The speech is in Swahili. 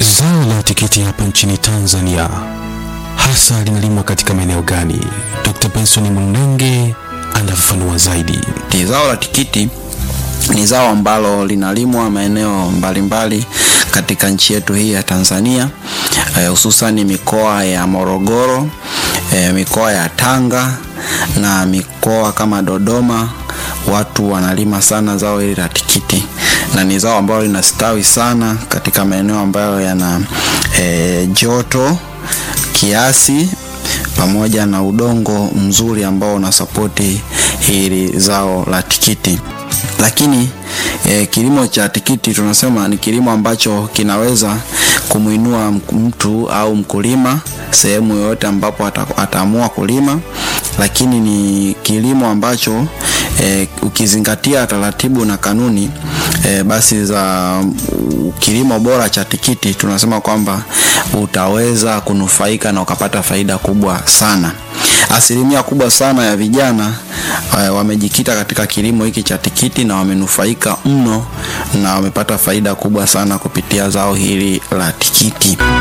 Zao la tikiti hapa nchini Tanzania hasa linalimwa katika maeneo gani? Dr. Benson Munenge anafafanua zaidi. Zao la tikiti ni zao ambalo linalimwa maeneo mbalimbali katika nchi yetu hii ya Tanzania, hususani eh, mikoa ya Morogoro, eh, mikoa ya Tanga na mikoa kama Dodoma. Watu wanalima sana zao hili la tikiti na ni zao ambalo linastawi sana katika maeneo ambayo yana eh, joto kiasi pamoja na udongo mzuri ambao unasapoti hili zao la tikiti. Lakini eh, kilimo cha tikiti tunasema ni kilimo ambacho kinaweza kumwinua mtu au mkulima sehemu yoyote ambapo ataamua kulima, lakini ni kilimo ambacho eh, ukizingatia taratibu na kanuni eh, basi za kilimo bora cha tikiti tunasema kwamba utaweza kunufaika na ukapata faida kubwa sana. Asilimia kubwa sana ya vijana uh, wamejikita katika kilimo hiki cha tikiti na wamenufaika mno na wamepata faida kubwa sana kupitia zao hili la tikiti.